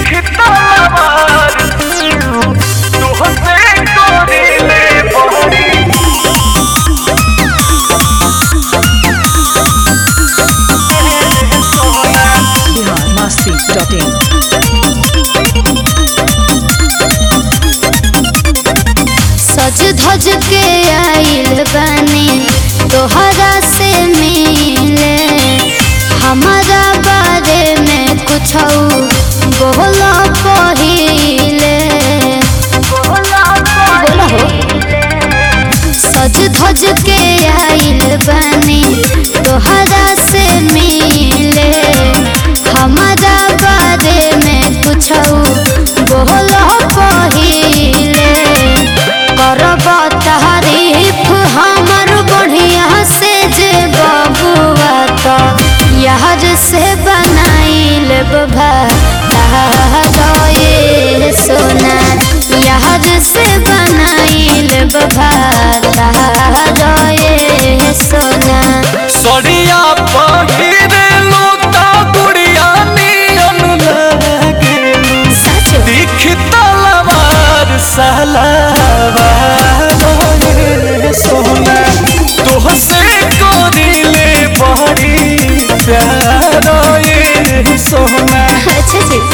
biharmasti.in सज धज के आइल बानी तोहरा से मिले हमारा बारे में कुछ बोल पहिले बोला हो सज धज के आइल बानी तोहरा से मिले हमारा बारे में कुछ बोल पहिले करब तारीफ हमर बढ़िया से जे बबुआ तो यार से बनाइल ये सोना यार से बनाइल ये सोना सड़िया पहिरे लोता गुड़िया नियन लागेलू सच दिख तलवार सलावार रे सोना तोहसे कोरिले बड़ी प्यार ये सोना अच्छा जी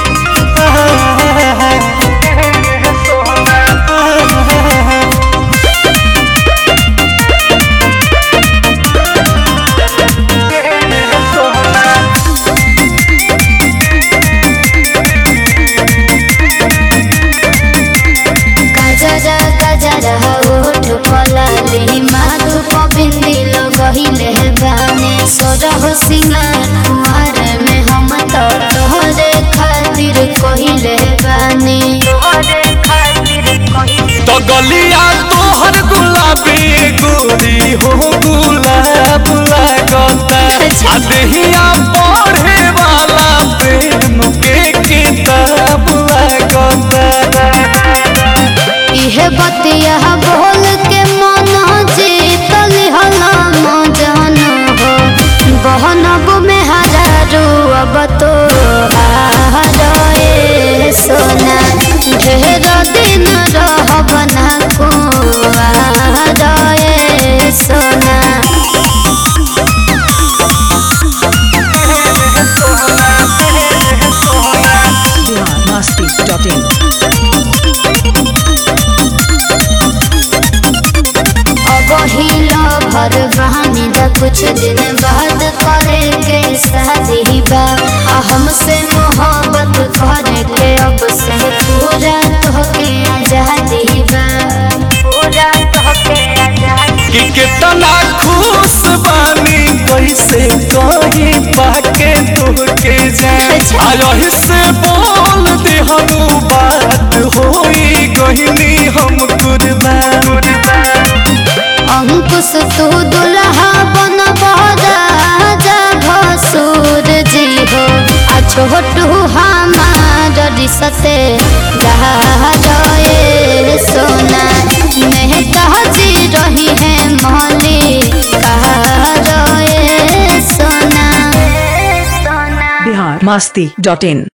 गजरा गजरा ओठ पलाली माधु पबिंदी लगहिले बाने सोरह सिंगार कुमार में हम तो तोहरे खातिर कहिले बानी तो गलिया तोहर गुलाबी गोरी हो गुलाब लागता अच्छा। आ देहिया पढ़े वाला प्रेम के किताब लागता इहे बतिया बोल के मन जीतल हला मजन हो बहनब में हजारू अब तो हारे सोना ढेर दिन रहब ना कुआरे सोना biharmasti.in अब हिलो भर बहानी दा कुछ दिन बाद करे के शादी बा आ हमसे मोहब्बत करे के अब से पूरा तोहके आजादी बा पूरा तोहके आजादी कि कितना खुश बानी कैसे कही पाके तुहके जाए अच्छा। आयही से बोल दे हम बात होई गहिनी हम कुर्बान अंकुश तू दुल्हा बन राजा भसुर जी हो आ छोटू हमार रिसते गए सोना मेहता जी रही है मौली कहा सोना सोना biharmasti.in